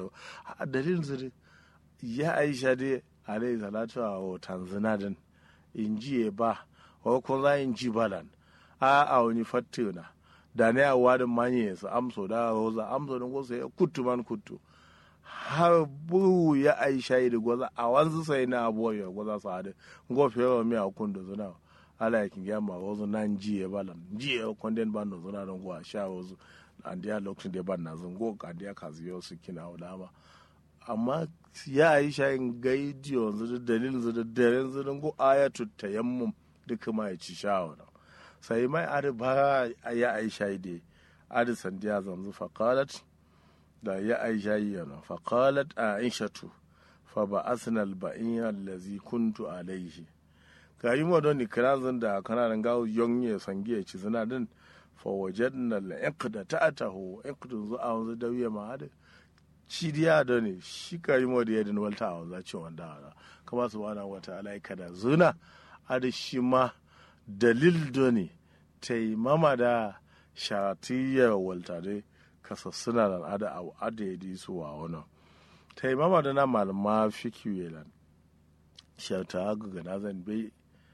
do dalilin zuri ya aisha dai alayhi salatu wa tanzina din in ji ba wa ko za in ji balan a a wani fattuna da ne a wadin manye su amso da roza amso din ko sai kuttu man kuttu har bu ya aisha da gwaza a wanzu sai na abuwa ya gwaza su hadu ngofe yawa mi a kun da zuna ala yakin ya ma wazo nan ji ya balan ji ya konden ban da zuna don gwa sha wazo an dia lokacin da ban na zun go ka dia ka ziyo su kina wadama amma ya aisha in gaidi yanzu da dalilin zu da daren zu don go ayatu tayammum duka ma ya ci shawara sai mai adi ba ya aisha dai adi sandiya zanzu faqalat da ya aisha yana faqalat aishatu fa ba'athna al-ba'in allazi kuntu alayhi kayi mo don ikrazin da kana nan gawo yonye sangiye ci zina din fa wajadna al-iqda ta'atahu iqdun zu a wanzu dawiya ma adi shi diya da ne shi kayi mo da yadin walta a wanzu ce wanda kama subhanahu wa ta'ala kada zuna adi shi ma dalil do ne taimama da shatiyar waltare kasassuna da ada a adadi su wa wani taimama da na malama fikiyu shata ga na zan bai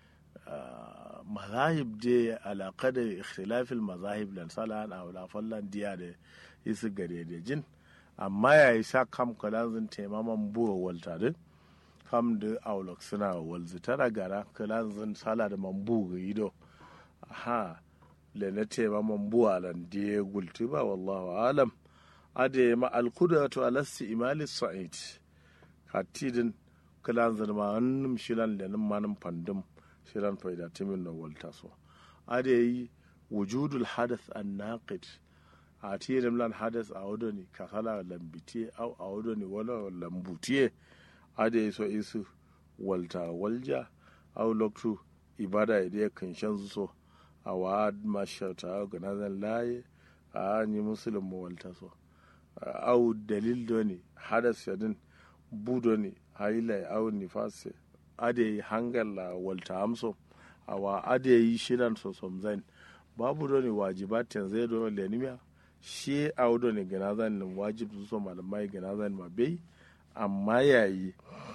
mazahib da alaƙa da ikhtilafil mazahib lan sala na wala fallan diya da isu gare da jin amma ya yi sa kam kalanzin taimaman buwa waltare kam da aulok suna walzi tana gara kalanzin sala da mambu ga ido ha le na tema man buwa lan die gulti ba wallahu alam ade ma alqudatu ala imali sa'id katidin kalan zan ma annum shilan le nan manum pandum shilan faida timin no walta so ade yi wujudul hadath an naqid a tirin lan hadath a wodoni kasala lambiti au a wodoni wala lambutiye ade so isu walta walja au loktu ibada ide kan shan so a wa mashauta ga nazan laye a yi musulun mawalta so au dalil do ne hadas yadin budo ne haila au nifase ade yi hangala walta amso a wa ade yi shirin so somzain babu do ne wajibatin zai do lenimiya shi au do ne ga nazan nin wajib su so malamai ga nazan ma bai amma yayi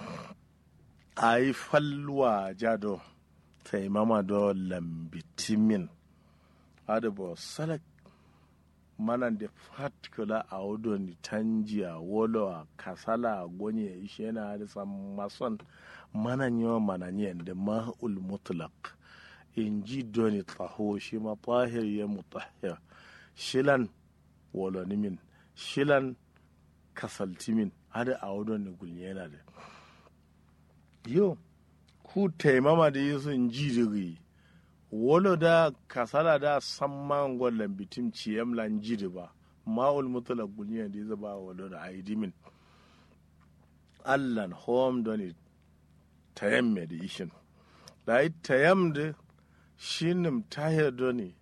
a yi falwa jado taimama do lambitimin adabo salak manan da fatkula a wudon tanjiya wolo kasala gonye ishe na hadisa mason manan yawa mananiyan da ma'ul mutlaq in ji doni taho shi ma tahir ya mutahir shilan wolonimin shilan kasaltimin hada a wudon ne gulnyena da yo ku taimama da yi sun ji diri wolo da kasala da samman gwallon bitim ciyam lan jiri ba ma'ul mutula guniya da ya ba wolo da aidimin allan home doni tayam me da ishin da yi tayam da shinim tahir doni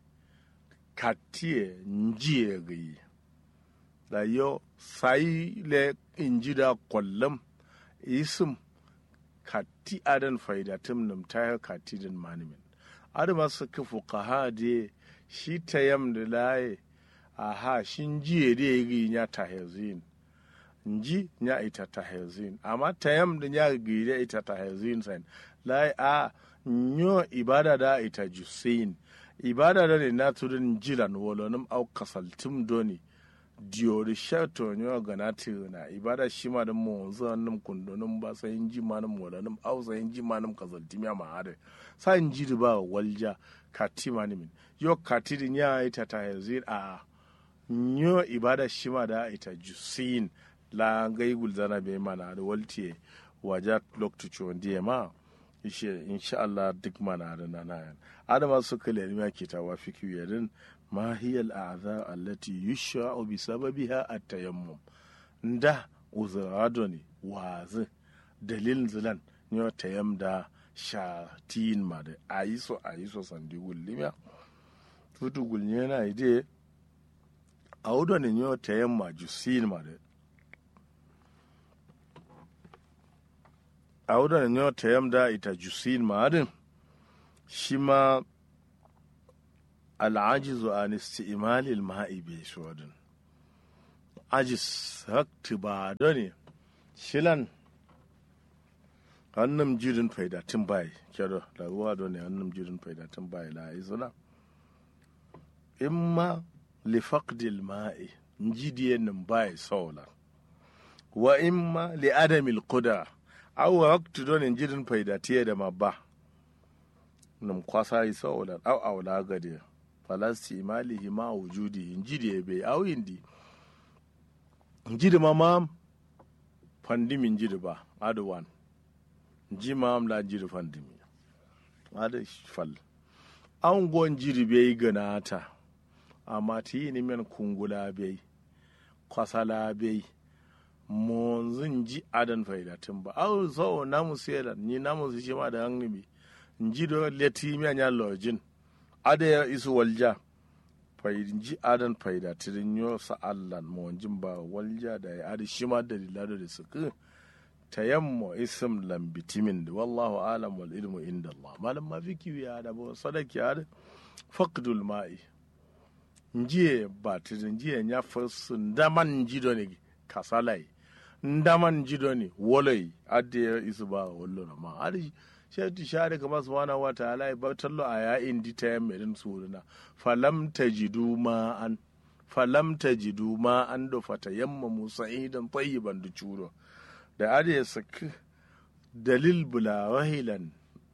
katiye njiye gayi da yo sai le injida kwallon isim kati adan faidatum num tahir kati din manimin adama su ka fuqaha de shi tayam da laye aha shin jiye da yi nya tahizin nji nya ita tahizin amma tayam da nya gire ita tahizin san laye a nyo ibada da ita jusin ibada da ne na tudun jilan wolonim au kasaltum doni diori shato nyo gana na ibada shi ma da mu zanim kundonim ba sai ji manum wolonim au sai ji manum kasaltum ya ma hade san ji ba walja kati manimin yo kati din ya ita ta yazin a nyo ibada shi ma da ita jusin la gai gulzana be mana da waltiye waja loktu chondiye ma ishe insha Allah duk mana da nanayan adama suka lalima ke ta wafi kiyarin ma hiya al'adha allati yushra'u bi sababiha at-tayammum nda uzrado ne wazi dalil zilan ne tayam da shatin ma da ayiso ayiso sandi gullimiya tutu gulnya na ide awdo ne ne tayam ma jusin ma da awdo ne ne tayam da ita jusin ma din shi ma al'ajizu an isti'mali al-ma'i bi shuwadin ajis hakti ba doni shilan hannun jirin faidatin bai kyaro da ruwa doni hannun jirin faidatin bai la izuna imma li faqdil ma'i njidiye nin bai sola wa imma li adamil quda aw hakti doni jirin faidatiye da mabba nim kwasa yi sola aw awla gade falasti malihi ma wujudi injidiye bai aw indi njidi ma mam fandimi njidi ba adu wan nji mam la njidi fandimi adu fal an go njidi be ganata amma ti ni men kungula be kwasala be monzun ji adan faidatin ba au so namu sera ni namu su shi ma da hannibi njido leti mi anya lojin ada isu walja ji adan faida tirin yo sa allan mo jin ba walja da ya adi shima da lilado da suku tayammo ism lam bitimin da wallahu alam wal ilmu inda Allah malam ma fiki ya da bo sadaki ya faqdul ma'i njiye ba tirin njiye nya fasu ndaman jido ne kasalai ndaman jido ne wolai adi isu ba wallo ma adi shaitu share kama subhanahu wa ta'ala ba tallo a yayin di ta yamma irin suruna falam tajidu ma an falam tajidu ma an do fata yamma musa idan tayyiban da curo da ade ya saki dalil bula wahilan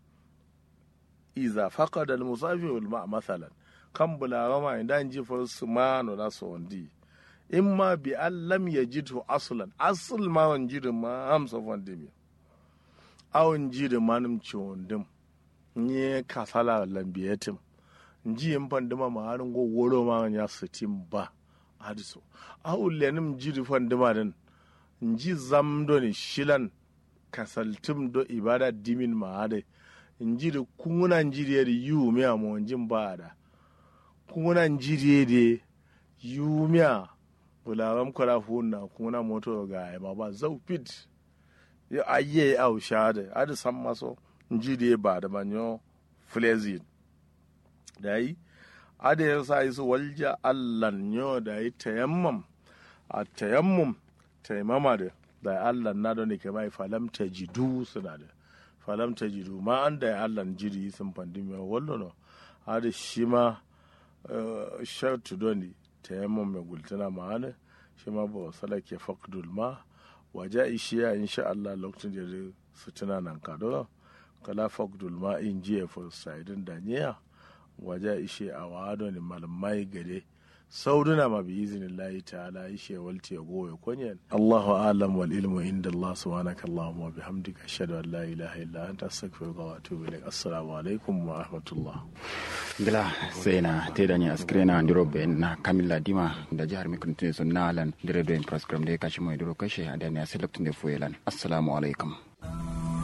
iza faqada al musafi wal ma masalan kan bula rama idan ji farsu ma no da so wandi imma bi allam yajidhu aslan asl ma wanjidu ma hamsa wandi awon ji da manum ciwon nye kasala lambiyatim nji yin pandima ma harin go woro ma ya sitim ba hadiso awu lenim ji da pandima din nji zamdo ni shilan kasaltim do ibada dimin ma hade nji da kunguna nji da yu miya mo njin ba da kunguna nji da yu miya bularam kwara hunna kunguna moto ga ma ba zau fit ya aye au shade adi san maso nji da ba da manyo flezin da yi adi ya sa isu walja allan yo da yi tayammam a tayammum taimama da da allan na don ke bai falam ta jidu suna da falam ta jidu ma an da allan jiri sun fandimi wallo no adi shi ma shautu doni tayammum mai gultuna ma'ana shi ma ba salake faqdul ma waje ishiya insha Allah lokacin da su tuna nan kado kala fagdul ma in jiya for saidin daniya waje ishe a wado ne malamai gare sauduna ma bi izinin layi ta'ala ishe walti ya goye kunyan Allahu alam wal ilmu inda Allah subhanaka Allahumma wa bihamdika ashhadu an la ilaha illa anta astaghfiruka wa atubu ilaik assalamu alaikum wa rahmatullah gila sena tedani askrena ndiro be na kamilla dima da jihar mikuntin sun nalan dire do in program de kashi mo diro kashe adani aselektunde fuelan assalamu alaikum